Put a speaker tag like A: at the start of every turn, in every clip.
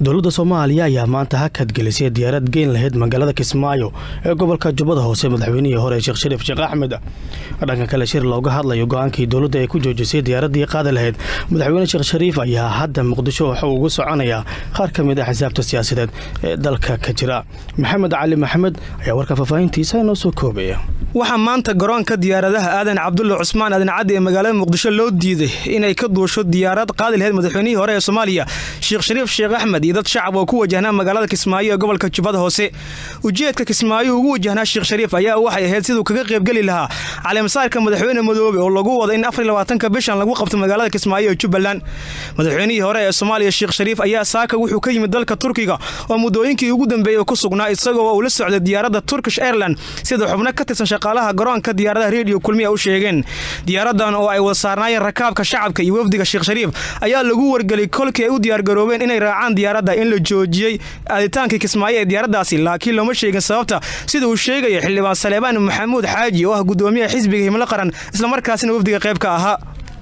A: dowladda soomaaliya ayaa maanta hakad gelisay diyaarad geyn lahayd magaalada kismaayo ee gobolka jubbada hoose madaxweynihii hore sheekh shariif sheekh axmed dhanka kale shir looga hadlayo go-aankii dowladda ay ku joojisay diyaaraddii qaadi lahayd madaxweyne sheekh shariif ayaa hadda muqdisho waxa uu ugu soconayaa qaar ka mid ah xisaabta siyaasadeed ee dalka ka jira maxamed cali maxamed ayaa warka faahfaahintiisa inoo soo koobaya
B: waxaa maanta garoonka diyaaradaha aadan cabdulla cusmaan aadan caddi ee magaalada muqdisho loo diiday inay ka duusho diyaarad qaadi lahayd madaxweynihii hore ee soomaaliya sheekh shariif sheekh axmed iyo dad shacab oo ku wajahnaa magaalada kismaayo ee gobolka jubbada hoose ujeedka kismaayo ugu wajahnaa sheekh shariif ayaa waxay ahayd siduu kaga qaybgeli lahaa caleemasaarka madaxweyne madoobe oo lagu wada in afarlabaatanka bishan lagu qabto magaalada kismaayo ee jubbaland madaxweynihii hore ee soomaaliya sheekh shariif ayaa saaka wuxuu ka yimid dalka turkiga oo muddooyinkii ugu dambeeyey ku sugnaa isagoo uu la socday diyaaradda turkish airland sida xubno ka tirsan shaqaalaha garoonka diyaaradaha rediyo kulmiya u sheegeen diyaaradan oo ay wada saarnaayeen rakaabka shacabka iyo wafdiga sheekh shariif ayaa lagu wargelay kolkii ay u diyaargaroobeen inay raacaan diyaaradda in la joojiyey aaditaankii kismaayo ee diyaaraddaasi laakiin looma sheegin sababta sida uu sheegaya xildhibaan saleebaan maxamuud xaaji oo ah gudoomiyaha xisbiga himlo qaran islamarkaasina wafdiga qayb ka ahaa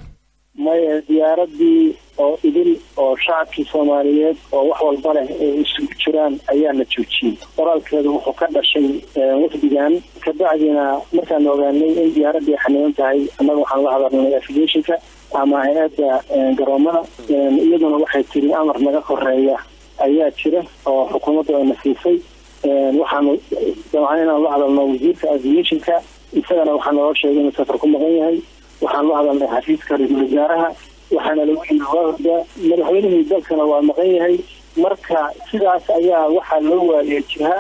C: maya diyaaradii oo idil oo shacabkii soomaaliyeed oo wax walba leh ay isugu jiraan ayaa la joojiyey qoraalkeedu wuxuu ka dhashay wafdigan kabacdina markaan ogaanay in diyaaradii xaniban tahay annaga waxaan la hadalnay aviationka ama hay-adda garoomada iyaduna waxay tiri amar naga horeeya ayaa jira oo xukuumaddu ayna siisay waxaanu dabcan inaan la hadalno wasiirka aviationka isagana waxaa naloo sheegay inuu safar ku maqan yahay waxaan la hadalnay xafiiska ra-iisul wasaaraha waxaana lagu yiri waa horda madaxweynihii dalkana waa maqan yahay marka sidaas ayaa waxaa loo waayay jiha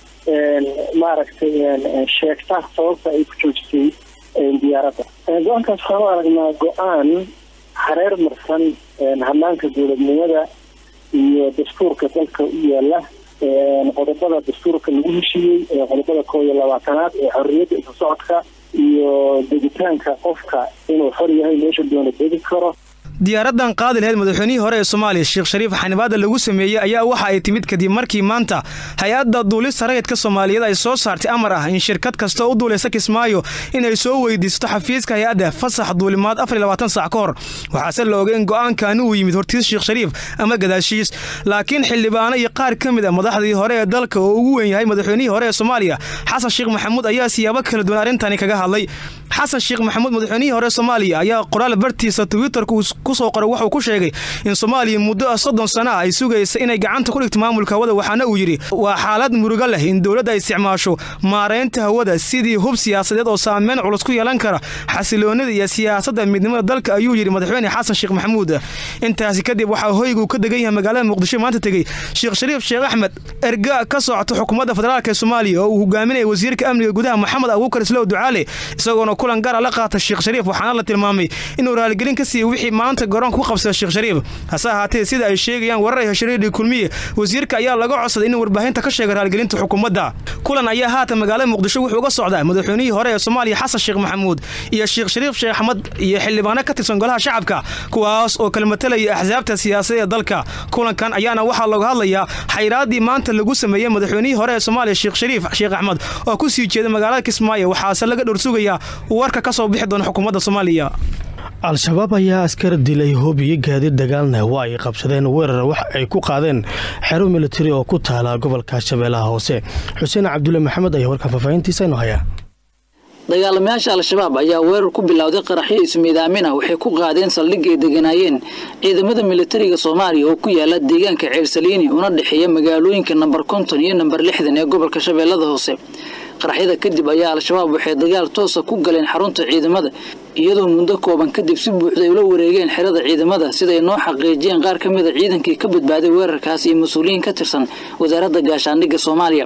C: maaragtay sheegta sababta ay ku joojisay diyaaradda go-aankaas waxaan u aragnaa go-aan hareer marsan hanaanka dowladnimada iyo dastuurka dalka u yaala qodobada dastuurka lagu heshiiyey qodobada koob iyo labaatanaad ee xorriyadda isu socodka iyo degitaanka qofka inuu xor yahay meesha doona degi karo
B: diyaaradan qaadi lahayd madaxweynihii hore ee soomaaliya sheekh shariif xanibaada lagu sameeyey ayaa waxa ay timid kadib markii maanta hay-adda duulista rayidka soomaaliyeed ay soo saartay amar ah in shirkad kasta u duulaysa kismaayo inay soo weydiisato xafiiska hay-adda fasax duulimaad afar saac ka hor waxaase la ogay in go-aankaani uu yimid hortiis sheekh shariif ama gadaashiis laakiin xildhibaano iyo qaar ka mid a madaxdii hore ee dalka oo ugu weyn yahay madaxweynihii hore ee soomaaliya xasan sheekh maxamuud ayaa siyaabo kala duwan arrintani kaga hadlay xasan sheekh maxamuud madaxweynihii hore soomaaliya ayaa qoraal bartiisa twitterka kusoo qoray wuxuu ku sheegay in soomaaliya muddo soddon sano ah ay sugaysa inay gacanta ku dhigto maamulka hawada waxaana uu yidhi waa xaalad murugo leh in dowladda ay isticmaasho maaraynta hawada sidii hub siyaasadeed oo saameyn culus ku yeelan kara xasiloonida iyo siyaasadda midnimada dalka ayuu yidhi madaxweyne xasan sheekh maxamuud intaasi kadib waxaa hoyguu ka degan yahay magaalada muqdisho maanta tegey sheekh shariif sheekh axmed erga ka socota xukuumadda federaalk ee soomaaliya oo uu hogaaminaya wasiirka amniga gudaha maxamed abuukar islow ducaale isagoona kulan gaara la qaata sheekh shariif waxaana la tilmaamay inuu raaligelin ka siiyey wixii maanta garoonka ku qabsada sheekh shariif hase ahaatee sida ay sheegayaan warar ay heshareedhii kulmiye wasiirka ayaa laga codsaday inuu warbaahinta ka sheega raaligelinta xukuumadda kulan ayaa haatan magaalada muqdisho wuxuu uga socdaa madaxweynihii hore ee soomaaliya xasan sheekh maxamuud iyo sheekh shariif sheekh axmed iyo xildhibaano ka tirsan golaha shacabka kuwaas oo kala matalaya axsaabta siyaasadeed ee dalka kulankan ayaana waxaa looga hadlayaa xayraaddii maanta lagu sameeyey madaxweynihii hore ee soomaaliya sheekh shariif sheekh axmed oo ku sii jeeda magaalada kismaayo waxaase laga dhorsugayaa warka ka soo bixi doona xukuumadda soomaaliya
A: al-shabaab ayaa askar dilay hoob iyo gaadiid dagaalna waa ay qabsadeen weerar wax ay ku qaadeen xero militari oo ku taala gobolka shabeellaha hoose xuseen cabdulle maxamed ayaa warkan faahfaahintiisa inoo haya
D: dagaalamayaasha al-shabaab ayaa weerar ku bilowday qaraxyo ismiidaamin ah waxay ku qaadeen saldhig ay deganaayeen ciidamada militariga soomaaliya oo ku yaala deegaanka ceersaliini una dhexeeya magaalooyinka namber konton iyo namber lixdan ee gobolka shabeellada hoose qaraxyada kadib ayaa al-shabaab waxay dagaal toosa ku galeen xarunta ciidamada iyadoo muddo kooban kadib si buuxda ay ula wareegeen xerada ciidamada siday noo xaqiijiyeen qaar ka mida ciidankii ka badbaaday weerarkaas iyo mas-uuliyiin ka tirsan wasaaradda gaashaandhigga soomaaliya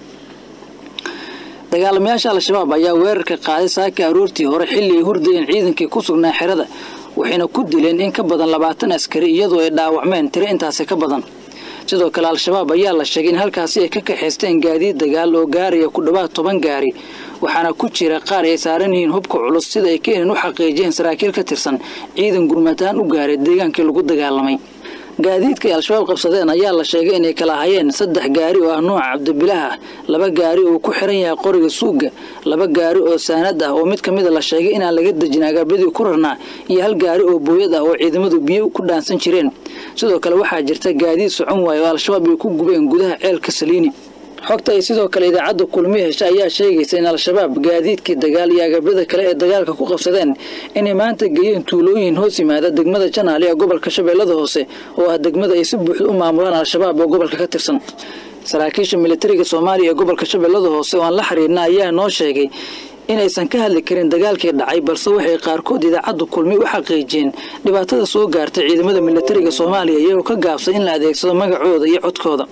D: dagaalamayaasha al-shabaab ayaa weerarka qaaday saaka aroortii hore xilli ay hurdayeen ciidankii ku sugnaa xerada waxayna ku dileen in ka badan labaatan askari iyadoo ay dhaawacmeen tiro intaasi ka badan sidoo kale al-shabaab ayaa la sheegay in halkaasi ay ka kaxaysteen gaadiid dagaal oo gaaraya ku dhowaad toban gaari waxaana ku jira qaar ay saaran yihiin hubka culus sida ay keenan u xaqiijiyeen saraakiil ka tirsan ciidan gurmataan u gaaray deegaankii lagu dagaalamay gaadiidka ay al-shabaab qabsadeen ayaa la sheegay inay kala hayeen saddex gaari oo ah nuuca cabdibilaah ah laba gaari oo ku xiran yahay qoriga suuga laba gaari oo saanad ah oo mid ka mida la sheegay inaan laga dejin agabyadii ku rarnaa iyo hal gaari oo booyad ah oo ciidamadu biyo ku dhaansan jireen sidoo kale waxaa jirta gaadiid socon waaye oo al-shabaab ay ku gubeen gudaha ceelka saliini xogta ay sidoo kale idaacadda kulmiye hesha ayaa sheegaysa in al-shabaab gaadiidkii dagaal iyo agabyada kale ee dagaalka ku qabsadeen inay maanta geeyeen tuulooyin hoos yimaada degmada janaali ee gobolka shabeellada hoose oo ah degmada ay si buuxda u maamulaan al-shabaab oo gobolka ka tirsan saraakiisha militariga soomaaliya ee gobolka shabeellada hoose oo aan la xiriirna ayaa noo sheegay inaysan ka hadli karin dagaalkii dhacay balse waxay qaarkood idaacaddu kulmi u xaqiijiyeen dhibaatada soo gaartay ciidamada militariga soomaaliya iyagoo ka gaabsay in la adeegsado magacooda iyo codkooda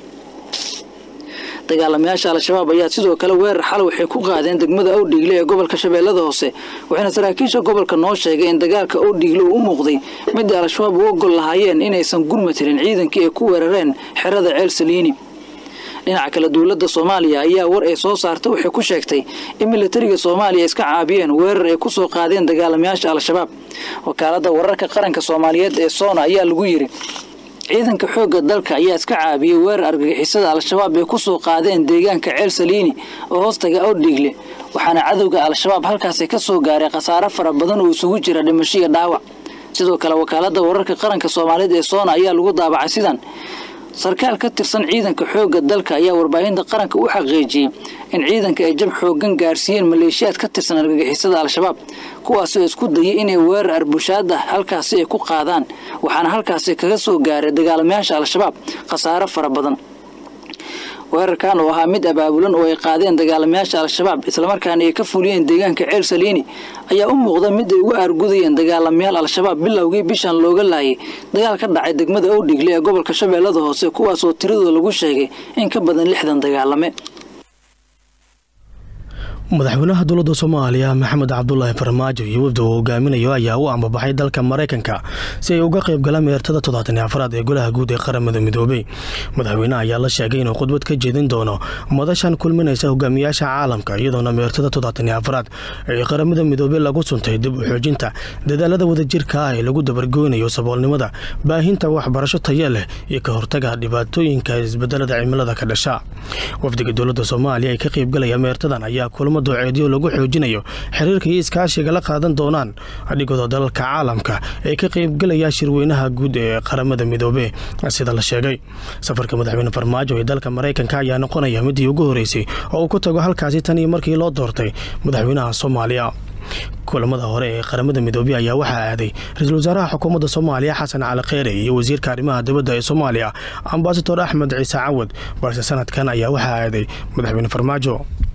D: dagaalamayaasha al-shabaab ayaa sidoo kale weerar xal waxay ku qaadeen degmada owdhiigle ee gobolka shabeellada hoose waxayna saraakiisha gobolka noo sheegay in dagaalka owdhiigle uu u muuqday mid ay al-shabaab u ogol lahaayeen inaysan gurma tirin ciidankii ay ku weerareen xerada ceel saliini dhinaca kale dowladda soomaaliya ayaa war ay soo saartay waxay ku sheegtay in militariga soomaaliya iska caabiyeen weerar ay ku soo qaadeen dagaalamayaasha al-shabaab wakaaladda wararka qaranka soomaaliyeed ee soona ayaa lagu yidhi ciidanka xoogga dalka ayaa iska caabiyey weerar argagixisada al-shabaab ay ku soo qaadeen deegaanka ceel saliini oo hoostaga owdhiigle waxaana cadowga al-shabaab halkaasi ka soo gaaray khasaare fara badan oo isugu jira dhimasho iyo dhaawac sidoo kale wakaaladda wararka qaranka soomaaliyeed ee soona ayaa lagu daabacay sidan sarkaal ka tirsan ciidanka xoogga dalka ayaa warbaahinta qaranka u xaqiijiyey in ciidanka ay jab xooggan gaarsiiyeen maleeshiyaad ka tirsan argagixisada al-shabaab kuwaasoo isku dayay inay weerar arbushaad ah halkaasi ay ku qaadaan waxaana halkaasi kaga soo gaaray dagaalamayaasha al-shabaab khasaare fara badan weerarkan oo ahaa mid abaabulan oo ay qaadeen dagaalamayaasha al-shabaab islamarkaana ay ka fuliyeen deegaanka ceel saliini ayaa u muuqda mid ay uga aargudayeen dagaalamayaal al-shabaab bilowgii bishan looga laayay dagaal ka dhacay degmada owdhigle ee gobolka shabeellada hoose kuwaasoo tiradooda lagu sheegay in ka badan lixdan dagaalame
A: madaxweynaha dowladda soomaaliya maxamed cabdulaahi farmaajo iyo wafdi uu hogaaminayo ayaa u ambabaxay dalka maraykanka si ay uga qayb galaan meertada toddobaatan afraad ee golaha guud ee qaramada midoobey madaxweyneha ayaa la sheegay inuu khudbad ka jeedin doono madashan kulminaysa hogaamiyaasha caalamka iyadoona meertada toddobaatan afraad ee qaramada midoobey lagu suntay dib u xoojinta dadaalada wadajirka ah ee lagu dabargoynayo saboolnimada baahinta waxbarasho taya leh iyo ka hortaga dhibaatooyinka isbedelada cimilada ka dhasha wafdiga dowladda soomaaliya ee ka qaybgalaya meertadan ayaa kulmo dooceedyo lagu xoojinayo xiriirka iyo iskaashiga la qaadan doonaan adhigooda dalalka caalamka ee ka qaybgalaya shirweynaha guud ee qaramada midoobe sida la sheegay safarka madaxweyne farmaajo ee dalka maraykanka ayaa noqonaya midii ugu horeysay oo uu ku tago halkaasi tan iyo markii loo doortay madaxweynaha soomaaliya kulamada hore ee qaramada midoobey ayaa waxaa aaday ra-iisul wasaaraha xukuumadda soomaaliya xasan cali kheyre iyo wasiirka arrimaha dibadda ee soomaaliya ambasador axmed ciise cawad balse sanadkan ayaa waxaa aaday madaxweyne farmaajo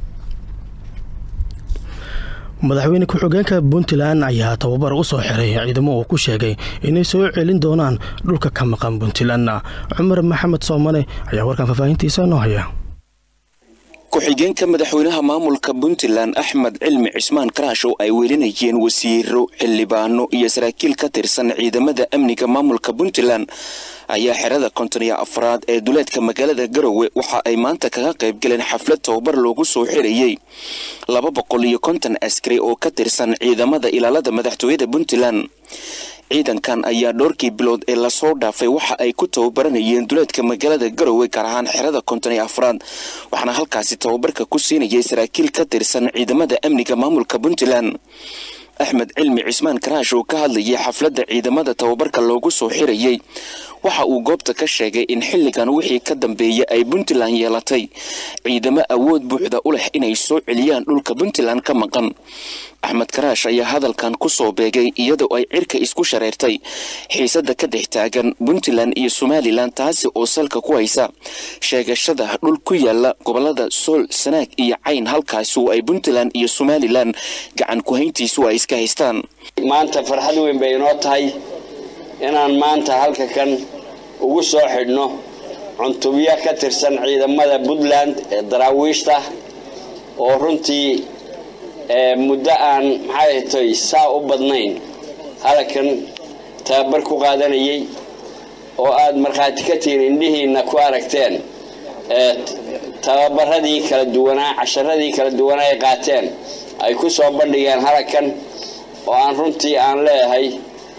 A: madaxweyne ku-xigeenka puntland ayaa tababar u soo xiray ciidamo uu ku sheegay inay soo celin doonaan dhulka ka maqan puntlandna cumar maxamed soomane ayaa warkan faahfaahintiisa noo haya
E: ku-xigeenka madaxweynaha maamulka puntland axmed cilmi cismaan karaash oo ay welinayeen wasiiro xildhibaano iyo saraakiil ka tirsan ciidamada amniga maamulka puntland ayaa xerada konton iyo afraad ee duleedka magaalada garowe waxa ay maanta kaga qayb galeen xaflad tababar loogu soo xirayey laba boqol iyo konton askari oo ka tirsan ciidamada ilaalada madaxtooyada puntland ciidankan ayaa dhowrkii bilood ee lasoo dhaafay waxa ay ku tababaranayeen duleedka magaalada garowe gaar ahaan xerada konton iyo afraad waxaana halkaasi tababarka ku siinayay saraakiil ka tirsan ciidamada amniga maamulka puntland axmed cilmi cismaan karaash oo ka hadlayay xafladda ciidamada tababarka loogu soo xirayey waxa uu goobta ka sheegay in xilligan wixii ka dambeeya ay puntland yeelatay ciidamo awood buuxda u leh inay soo celiyaan dhulka puntland ka maqan axmed karaash ayaa hadalkan ku soo beegay iyadoo ay cirka isku shareertay xiisadda ka dhex taagan puntland iyo somalilan taasi oo salka ku haysa sheegashada dhul ku yaala gobolada sool sanaag iyo cayn halkaasi oo ay puntland iyo somalilan gacan ku-hayntiisu ay iska haystaan
F: maanta farxad weyn bay inoo tahay inaan maanta halka kan ugu soo xidhno cuntubyo ka tirsan ciidamada puntland ee daraawiishta oo runtii muddo aan maxay tay saa u badnayn halkan tababar ku qaadanayay oo aada markhaati ka tihiin indhihiina ku aragteen tababaradii kala duwanaa casharadii kala duwanaa ay qaateen ay ku soo bandhigeen halkan oo aan runtii aan leeyahay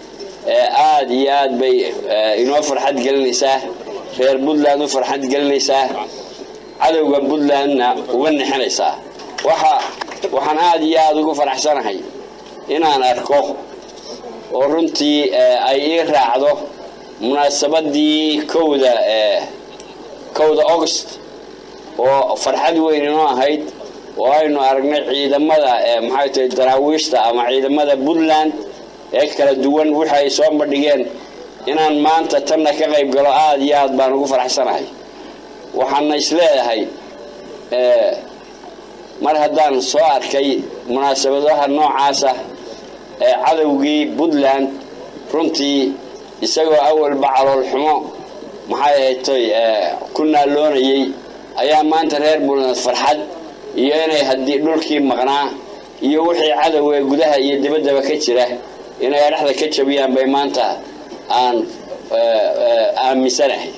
F: aada iyo aad bay inoo farxad gelinaysaa reer puntland u farxad gelinaysaa cadowga puntlandna uga nixinaysaa waxa waxaan aada iyo aada ugu faraxsanahay inaan arko oo runtii ay ii raacdo munaasabadii kowda kowda august oo farxad weyn inoo ahayd oo aynu aragnay ciidamada maxay tahay daraawiishta ama ciidamada puntland ee kala duwan wixi ay soo bandhigeen inaan maanta tanna ka qayb galo aada iyo aad baan ugu faraxsanahay waxaana isleedahay mar haddaan soo arkay munaasabadaha noocaasa ee cadowgii puntland runtii isagoo awalba calool xumo maxay ahaytoy ku naaloonayay ayaa maanta reer puntland farxad iyo inay haddii dhulkii maqnaa iyo wixii cadow ee gudaha iyo dibaddaba ka jira inay dhexda ka jabiyaan bay maanta aan aaminsanahay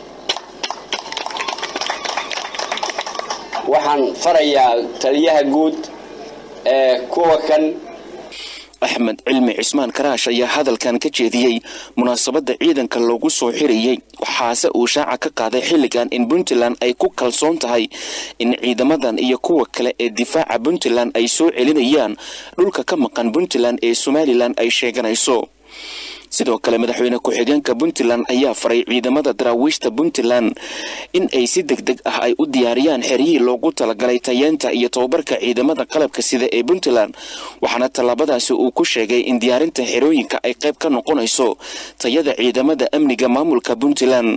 F: waxaan farayaa taliyaha guud ee kuwa kan
E: axmed cilmi cismaan karaash ayaa hadalkan ka jeediyey munaasabadda ciidanka loogu soo xirayey waxaase uu shaaca ka qaaday xilligan in puntland ay ku kalsoon tahay in ciidamadan iyo kuwa kale ee difaaca puntland ay soo celinayaan dhulka ka maqan puntland ee somalilan ay sheeganayso sidoo kale madaxweyne ku-xigeenka puntland ayaa faray ciidamada daraawiishta puntland in ay si deg deg ah ay u diyaariyaan xeryihii loogu talagalay tayeenta iyo tababarka ciidamada qalabka sida ee puntland waxaana tallaabadaasi uu ku sheegay in diyaarinta xerooyinka ay qayb ka noqonayso tayada ciidamada amniga maamulka puntland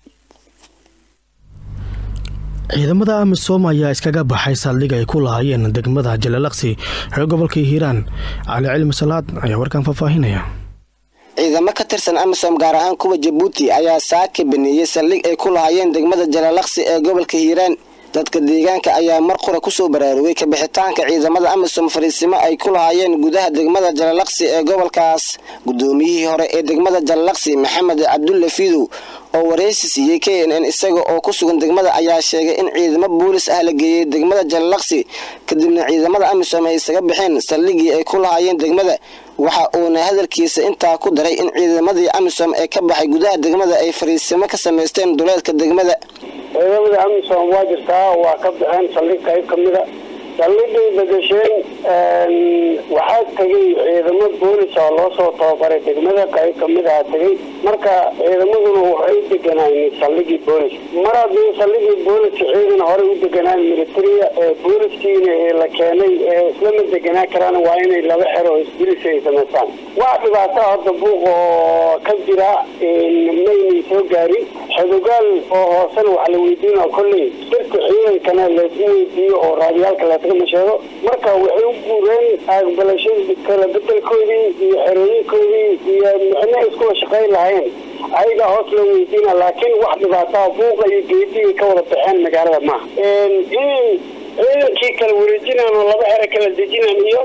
A: ciidamada amisom ayaa iskaga baxay saldhig ay ku lahaayeen degmada jalalaqsi ee gobolka hiiraan cali cilmi salaad ayaa warkan faahfaahinaya
G: ciidamo ka tirsan amisom gaar ahaan kuwa jabuuti ayaa saaka baneeyey saldhig ay ku lahaayeen degmada jalalaqsi ee gobolka hiiraan dadka deegaanka ayaa mar qura kusoo baraarugay kabixitaanka ciidamada amisom fariisimo ay ku lahaayeen gudaha degmada jalalaqsi ee gobolkaas gudoomiyihii hore ee degmada jalalaqsi maxamed cabdulle fidow oo wareysi siiyey k n n isaga oo ku sugan degmada ayaa sheegay in ciidamo boolis ah la geeyey degmada jalalaqsi kadibna ciidamada amisom ay isaga baxeen saldhigii ay ku lahaayeen degmada waxa uuna hadalkiisa intaa ku daray in ciidamadii amisom ee ka baxay gudaha degmada ay fariisimo ka samaysteen duleedka degmada
C: ciidamada amisom waa jirtaa waa ka baxeen saldhig qayb ka mida saldhigay bedesheen waxaa tegay ciidamo boolis oo loo soo tababaray degmada qayb kamid aha tegay marka ciidamaduna waxay u deganaayeen saldhigii boolis mar haddii saldhigii booliska ciidan horey u deganaan militaria ee booliskiina la keenay ee islama deganaan karaan waa inay laba xero isbilis ay samaystaan wax dhibaato hadda buuq oo ka jira maynay soo gaarin xodogaal oo hoosena wax la weydiina kolley sirka ciidankana lagu weydiiyo oo raadiyaalka laskama sheego marka waxay u guureen aqbalashadii kala bedelkoodii iyo xerooyinkoodii iyo micno iskula shaqayn lahayn ayagaa hoos loo weydiina laakiin wax dhibaataa buuqa iyo geedihii ka wada baxeen magaalada maaha in ciidankii kala wareejinaan oo laba xero kala dejinaan iyo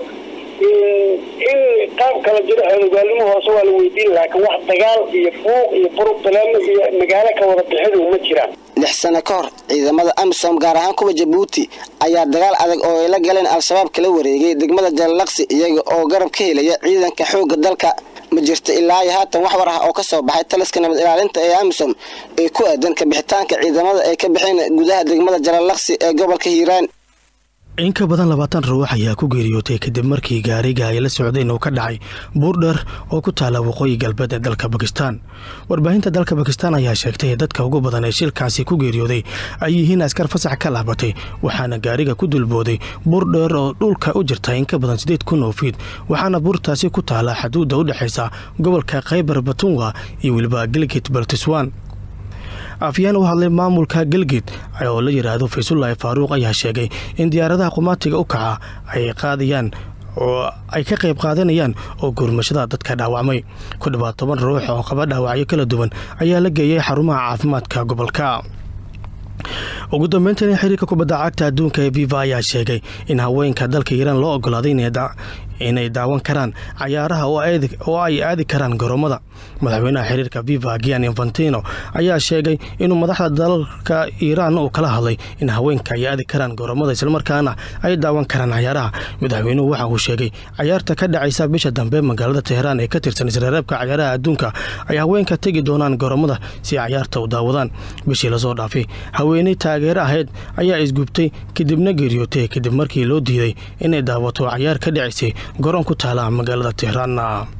C: in qaab kala jiro xeelogaalnimo hoose waa la weydiin laakiin wax dagaal iyo buuq iyo burubtaleemo iyo magaalo ka wada bixidu ma jiraan
G: lix sano ka hor ciidamada amisom gaar ahaan kuwa jabuuti ayaa dagaal adag oo ay la galeen al-shabaab kala wareegay degmada jalalaqsi iyaga oo garab ka helaya ciidanka xoogga dalka ma jirto ilaa iyo haatan wax war ah oo ka soo baxay taliska nabad ilaalinta ee amisom ee ku aadan kabixitaanka ciidamada ay ka baxeen gudaha degmada jalalaqsi ee gobolka hiiraan
A: in ka badan labaatan ruux ayaa ku geeriyootay kadib markii gaariga ay la socdeen uu ka dhacay buurdher oo ku taala waqooyi galbeed ee dalka bakistan warbaahinta dalka bakistan ayaa sheegtay dadka ugu badan ee shilkaasi ku geeriyooday ay yihiin askar fasax ka laabatay waxaana gaariga ku dulbooday buurdheer oo dhulka u jirta in ka badan siddeed kun oo fiid waxaana buurtaasi ku taala xaduudda u dhexaysa gobolka khaybar batunwa iyo weliba gilgit baltiswan afyeen u hadlay maamulka galgid oo la yidhaahdo faysullaahi faaruuq ayaa sheegay in diyaaradaha qumaatiga u kaca ay qaadayaan oo ay ka qayb qaadanayaan oo gurmashada dadka dhaawacmay ku dhawaad toban ruux oo qaba dhaawacyo kala duwan ayaa la geeyay xarumaha caafimaadka gobolka ugu dambeyntan xiriirka kubadda cagta adduunka ee viva ayaa sheegay in haweenka dalka iiraan loo ogolaaday inay daawan karaan cayaaraha oo ay aadi karaan garoomada madaxweynaha xiriirka viva gian infantino ayaa sheegay inuu madaxda dalalka iiraan uu kala hadlay in haweenka ay aadi karaan garoomada islamarkaana ay daawan karaan cayaaraha madaxweynuhu waxa uu sheegay cayaarta ka dhacaysa bisha dambe magaalada teheraan ee ka tirsan isreereebka cayaaraha adduunka ay haweenka tegi doonaan garoomada si cayaarta u daawadaan bishii lasoo dhaafay haweeney taageero ahayd ayaa isgubtay kadibna geeriyootay kadib markii loo diiday inay daawato cayaar ka dhacaysay garoon ku taala magaalada teheraan